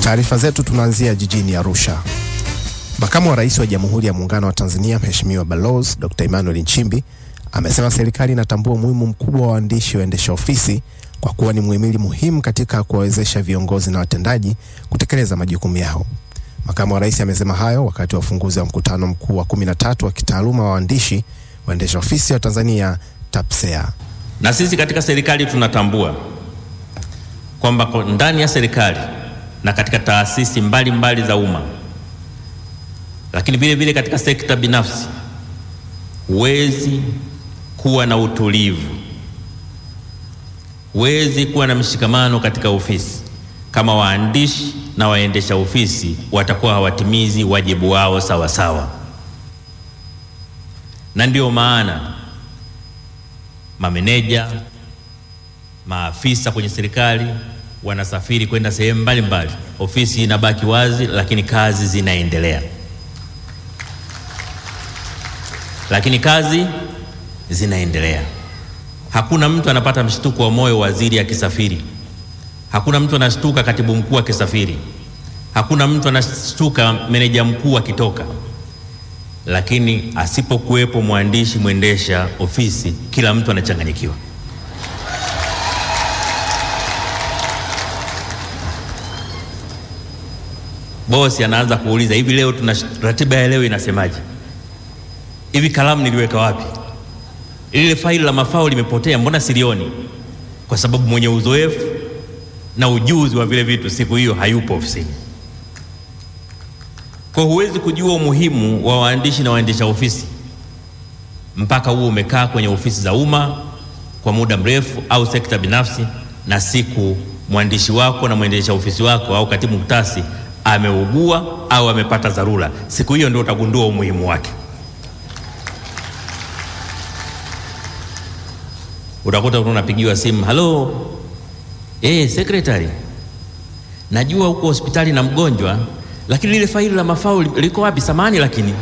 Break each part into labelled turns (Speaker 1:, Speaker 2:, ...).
Speaker 1: taarifa zetu tunaanzia jijini Arusha. Makamu wa Rais wa Jamhuri ya Muungano wa Tanzania Mheshimiwa Balozi Dr. Emmanuel Nchimbi amesema serikali inatambua umuhimu mkubwa wa waandishi waendesha ofisi kwa kuwa ni muhimili muhimu katika kuwawezesha viongozi na watendaji kutekeleza majukumu yao. Makamu wa Rais amesema hayo wakati wa ufunguzi wa mkutano mkuu wa 13 wa kitaaluma wa waandishi waendesha ofisi wa Tanzania TAPSEA.
Speaker 2: Na sisi katika serikali tunatambua kwamba ndani ya serikali na katika taasisi mbalimbali za umma, lakini vile vile katika sekta binafsi, huwezi kuwa na utulivu, huwezi kuwa na mshikamano katika ofisi kama waandishi na waendesha ofisi watakuwa hawatimizi wajibu wao sawa sawa, na ndio maana mameneja, maafisa kwenye serikali wanasafiri kwenda sehemu mbalimbali, ofisi inabaki wazi, lakini kazi zinaendelea, lakini kazi zinaendelea. Hakuna mtu anapata mshtuko wa moyo waziri akisafiri, hakuna mtu anashtuka katibu mkuu akisafiri, hakuna mtu anashtuka meneja mkuu akitoka, lakini asipokuwepo mwandishi mwendesha ofisi, kila mtu anachanganyikiwa. Bosi anaanza kuuliza hivi, leo tuna ratiba ya leo inasemaje? Hivi kalamu niliweka wapi? Lile faili la mafao limepotea, mbona silioni? Kwa sababu mwenye uzoefu na ujuzi wa vile vitu siku hiyo hayupo ofisini. Kwa huwezi kujua umuhimu wa waandishi na waendesha ofisi mpaka huo umekaa kwenye ofisi za umma kwa muda mrefu au sekta binafsi, na siku mwandishi wako na mwendesha ofisi wako au katibu mktasi ameugua au amepata dharura, siku hiyo ndio utagundua umuhimu wake. Utakuta unapigiwa simu, halo, eh, secretary, najua huko hospitali na mgonjwa, lakini lile faili la mafao liko wapi? Samani, lakini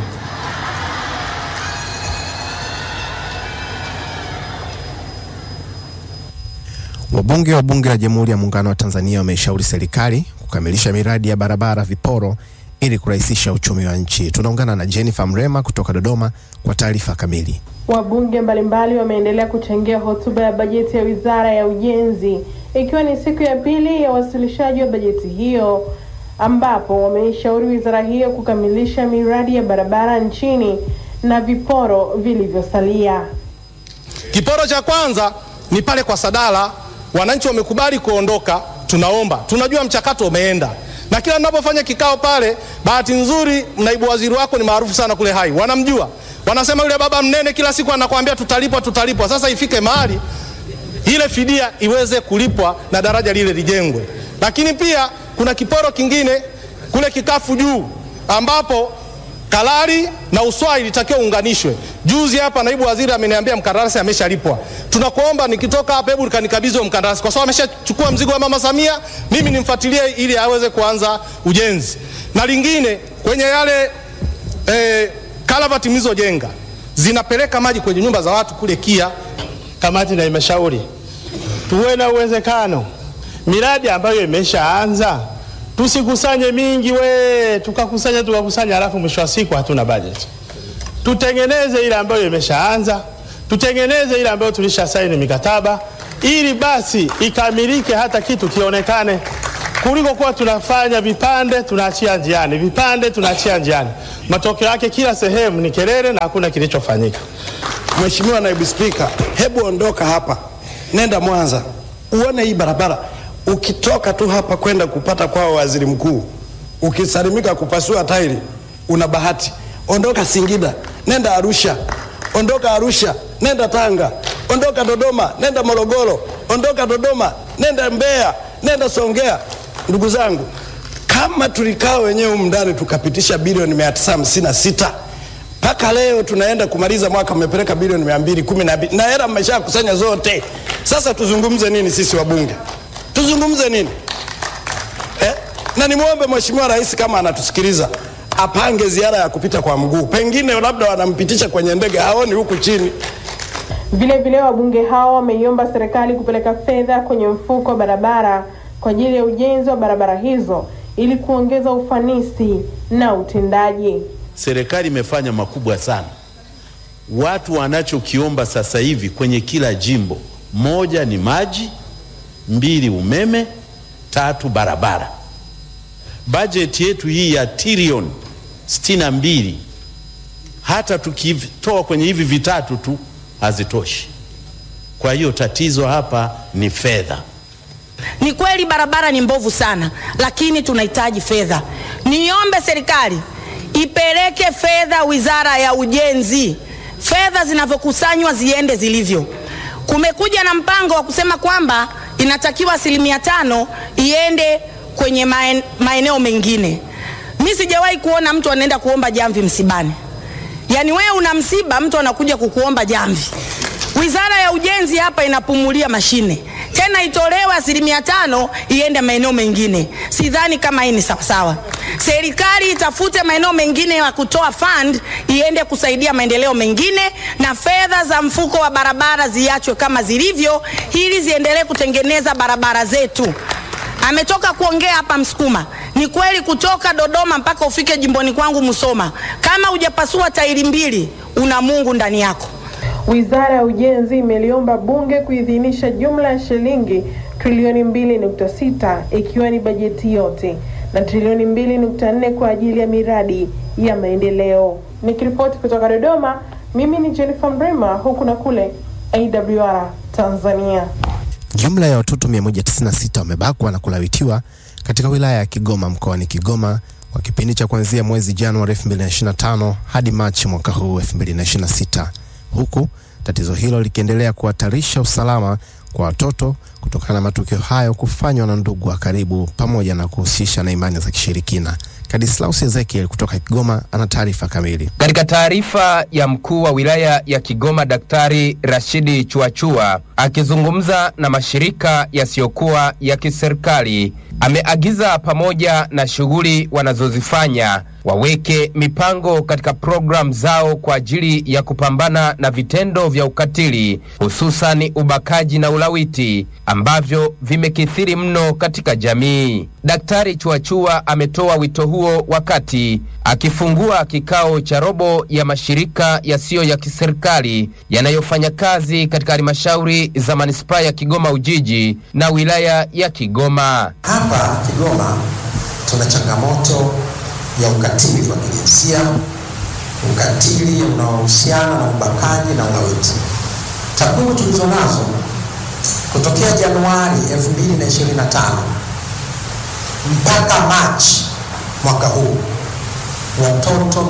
Speaker 1: Wabunge wa Bunge la Jamhuri ya Muungano wa Tanzania wameishauri serikali kukamilisha miradi ya barabara viporo ili kurahisisha uchumi wa nchi. Tunaungana na Jennifer Mrema kutoka Dodoma kwa taarifa kamili.
Speaker 3: Wabunge mbalimbali wameendelea kuchangia hotuba ya bajeti ya Wizara ya Ujenzi ikiwa ni siku ya pili ya wasilishaji wa bajeti hiyo ambapo wameishauri wizara hiyo kukamilisha miradi ya barabara nchini na viporo vilivyosalia.
Speaker 4: Kiporo cha kwanza ni pale kwa Sadala, wananchi wamekubali kuondoka, tunaomba, tunajua mchakato umeenda, na kila ninapofanya kikao pale, bahati nzuri naibu waziri wako ni maarufu sana kule Hai, wanamjua, wanasema yule baba mnene kila siku anakuambia tutalipwa, tutalipwa. Sasa ifike mahali ile fidia iweze kulipwa na daraja lile lijengwe. Lakini pia kuna kiporo kingine kule kikafu juu ambapo Kalari na Uswai ilitakiwa uunganishwe. Juzi hapa naibu waziri ameniambia mkandarasi ameshalipwa. Tunakuomba nikitoka hapa, hebu kanikabidhi huo mkandarasi, kwa sababu ameshachukua mzigo wa mama Samia, mimi nimfuatilie ili aweze kuanza ujenzi. Na lingine kwenye yale eh, kalavati mlizojenga zinapeleka maji kwenye nyumba za watu kule Kia.
Speaker 5: Kamati na imeshauri tuwe na uwezekano miradi ambayo imeshaanza tusikusanye mingi we, tukakusanya tukakusanya, halafu mwisho wa siku hatuna bajeti. Tutengeneze ile ambayo imeshaanza, tutengeneze ile ambayo tulisha saini mikataba, ili basi ikamilike, hata kitu kionekane, kuliko kuwa tunafanya vipande tunaachia njiani, vipande tunaachia njiani. Matokeo yake kila sehemu ni kelele na hakuna kilichofanyika.
Speaker 6: Mheshimiwa Naibu Spika, hebu ondoka hapa, nenda Mwanza uone hii barabara ukitoka tu hapa kwenda kupata kwao waziri mkuu, ukisalimika kupasua tairi, una bahati. Ondoka Singida, nenda Arusha. Ondoka Arusha, nenda Tanga. Ondoka Dodoma, nenda Morogoro. Ondoka Dodoma, nenda Mbeya, nenda Songea. Ndugu zangu, kama tulikaa wenyewe humu ndani tukapitisha bilioni mia tisa hamsini na sita mpaka leo tunaenda kumaliza mwaka mmepeleka bilioni mia mbili kumi na mbili na hela mmeshakusanya zote. Sasa tuzungumze nini sisi wabunge? tuzungumze nini eh? Na nimwombe Mheshimiwa Rais kama anatusikiliza apange ziara ya kupita kwa mguu, pengine labda wanampitisha kwenye ndege, haoni huku chini.
Speaker 3: Vile vile wabunge hao wameiomba serikali kupeleka fedha kwenye mfuko wa barabara kwa ajili ya ujenzi wa barabara hizo ili kuongeza ufanisi na utendaji.
Speaker 7: Serikali imefanya makubwa sana. Watu wanachokiomba sasa hivi kwenye kila jimbo, moja ni maji, mbili umeme, tatu barabara. Bajeti yetu hii ya trilioni sitini na mbili hata tukitoa kwenye hivi vitatu tu hazitoshi. Kwa hiyo tatizo hapa ni fedha.
Speaker 8: Ni kweli barabara ni mbovu sana, lakini tunahitaji fedha. Niombe serikali ipeleke fedha Wizara ya Ujenzi, fedha zinavyokusanywa ziende zilivyo. Kumekuja na mpango wa kusema kwamba inatakiwa asilimia tano iende kwenye maen- maeneo mengine. Mi sijawahi kuona mtu anaenda kuomba jamvi msibani. Yaani wewe una msiba, mtu anakuja kukuomba jamvi. Wizara ya Ujenzi hapa inapumulia mashine, tena itolewe asilimia tano iende maeneo mengine. Sidhani kama hii ni sawasawa. Serikali itafute maeneo mengine ya kutoa fund iende kusaidia maendeleo mengine, na fedha za mfuko wa barabara ziachwe kama zilivyo, ili ziendelee kutengeneza barabara zetu. Ametoka kuongea hapa Msukuma. Ni kweli kutoka Dodoma mpaka ufike jimboni kwangu Musoma, kama hujapasua tairi mbili, una Mungu ndani yako.
Speaker 3: Wizara ya Ujenzi imeliomba Bunge kuidhinisha jumla ya shilingi trilioni 2.6 ikiwa ni bajeti yote na trilioni 2.4 kwa ajili ya miradi ya maendeleo. Nikiripoti kutoka Dodoma, mimi ni Jennifer Mrema, huku na kule AWR Tanzania.
Speaker 1: Jumla ya watoto 196 wamebakwa na kulawitiwa katika wilaya ya Kigoma mkoani Kigoma kwa kipindi cha kuanzia mwezi Januari 2025 hadi Machi mwaka huu 2026, huku tatizo hilo likiendelea kuhatarisha usalama kwa watoto kutokana na matukio hayo kufanywa na ndugu wa karibu pamoja na kuhusisha na imani za kishirikina. Kadislaus Ezekiel kutoka Kigoma ana taarifa kamili.
Speaker 9: Katika taarifa ya mkuu wa wilaya ya Kigoma Daktari Rashidi Chuachua akizungumza na mashirika yasiyokuwa ya kiserikali ameagiza pamoja na shughuli wanazozifanya waweke mipango katika programu zao kwa ajili ya kupambana na vitendo vya ukatili hususani ubakaji na ulawiti ambavyo vimekithiri mno katika jamii. Daktari Chuachua ametoa wito huo wakati akifungua kikao cha robo ya mashirika yasiyo ya kiserikali yanayofanya kazi katika halmashauri za manispaa ya Kigoma Ujiji na wilaya ya Kigoma.
Speaker 10: Hapa Kigoma tuna changamoto ya ukatili wa kijinsia, ukatili unaohusiana na ubakaji na ulawiti. Takwimu tulizo nazo kutokea Januari 2025 mpaka Machi mwaka huu watoto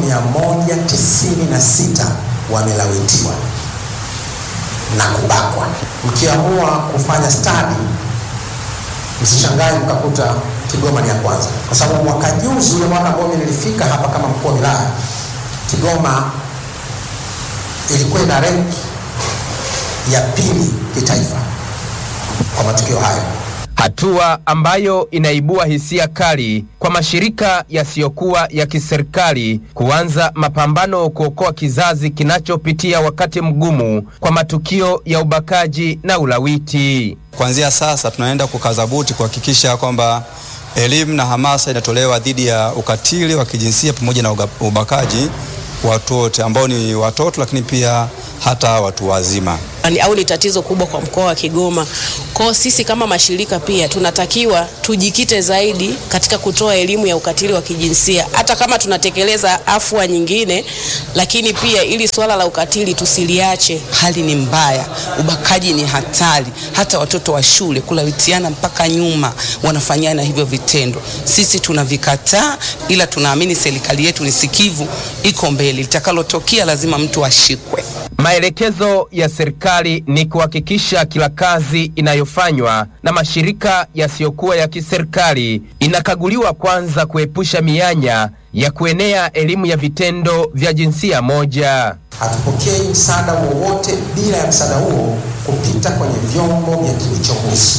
Speaker 10: 196 wamelawitiwa na kubakwa. Mkiamua kufanya stadi msishangae mkakuta Kigoma ni ya kwanza, kwa sababu mwaka juzi, ule mwaka ambao mimi nilifika hapa kama mkuu wa wilaya, Kigoma ilikuwa ina rank ya pili kitaifa kwa matukio hayo.
Speaker 9: hatua ambayo inaibua hisia kali kwa mashirika yasiyokuwa ya kiserikali kuanza mapambano kuokoa kizazi kinachopitia wakati mgumu kwa matukio ya ubakaji na ulawiti.
Speaker 11: Kuanzia sasa tunaenda kukaza buti kuhakikisha kwamba elimu na hamasa inatolewa dhidi ya ukatili wa kijinsia pamoja na uga- ubakaji kwa watu wote ambao ni watoto, lakini pia hata watu wazima.
Speaker 12: Ni- au ni tatizo kubwa kwa mkoa wa Kigoma. Kwa sisi kama mashirika pia tunatakiwa tujikite zaidi katika kutoa elimu ya ukatili wa kijinsia, hata kama tunatekeleza afua nyingine, lakini pia ili swala la ukatili tusiliache.
Speaker 13: Hali ni mbaya, ubakaji ni hatari, hata watoto wa shule kulawitiana mpaka nyuma wanafanyana hivyo vitendo. Sisi tunavikataa, ila tunaamini serikali yetu ni sikivu, iko mbele. Litakalotokea lazima mtu ashikwe.
Speaker 9: Maelekezo ya serikali ni kuhakikisha kila kazi inayofanywa na mashirika yasiyokuwa ya kiserikali inakaguliwa kwanza kuepusha mianya ya kuenea elimu ya vitendo vya jinsia moja.
Speaker 10: Hatupokei msaada wowote bila ya msaada huo kupita kwenye vyombo vya kiuchunguzi.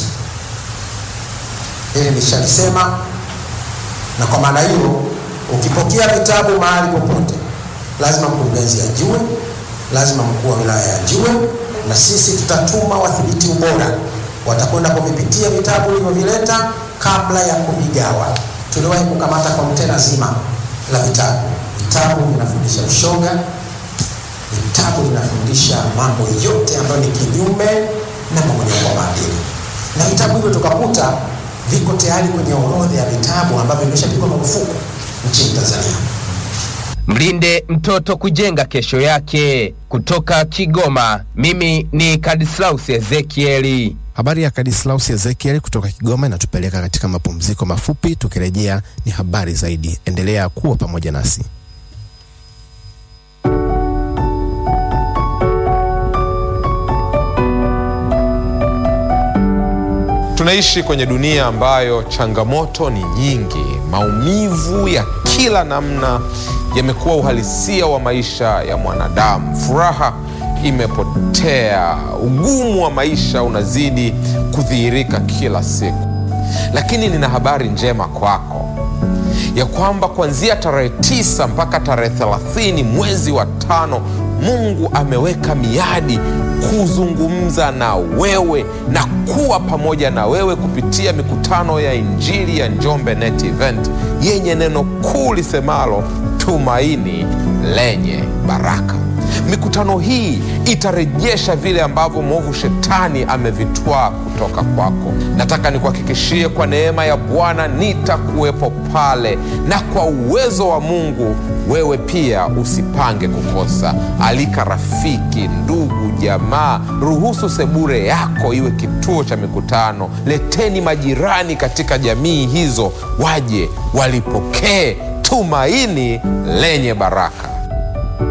Speaker 10: Hili nishalisema, na kwa maana hiyo, ukipokea vitabu mahali popote, lazima mkurugenzi ajue, lazima mkuu wa wilaya ajue, na sisi tutatuma wathibiti ubora, watakwenda kuvipitia vitabu ulivyovileta kabla ya kuvigawa, tuliwahi kukamata kontena zima la vitabu. Vitabu vinafundisha ushoga, vitabu vinafundisha mambo yote ambayo ni kinyume na mmomonyoko wa maadili, na vitabu hivyo tukakuta viko tayari kwenye orodha ya vitabu ambavyo vimeshapigwa marufuku nchini Tanzania.
Speaker 9: Mlinde mtoto kujenga kesho yake. Kutoka Kigoma, mimi ni Kadislaus Ezekieli.
Speaker 1: Habari ya Kadislaus Ezekiel kutoka Kigoma inatupeleka katika mapumziko mafupi. Tukirejea ni habari zaidi. Endelea kuwa pamoja nasi.
Speaker 14: Tunaishi kwenye dunia ambayo changamoto ni nyingi. Maumivu ya kila namna yamekuwa uhalisia wa maisha ya mwanadamu. Furaha imepotea, ugumu wa maisha unazidi kudhihirika kila siku. Lakini nina habari njema kwako ya kwamba kuanzia tarehe tisa mpaka tarehe thelathini mwezi wa tano Mungu ameweka miadi kuzungumza na wewe na kuwa pamoja na wewe kupitia mikutano ya Injili ya Njombe Net Event yenye neno kuu lisemalo tumaini lenye baraka. Mikutano hii itarejesha vile ambavyo mwovu shetani amevitwaa kutoka kwako. Nataka nikuhakikishie kwa neema ya Bwana nitakuwepo pale, na kwa uwezo wa Mungu wewe pia usipange kukosa. Alika rafiki, ndugu, jamaa, ruhusu sebure yako iwe kituo cha mikutano. Leteni majirani katika jamii hizo, waje walipokee tumaini lenye baraka.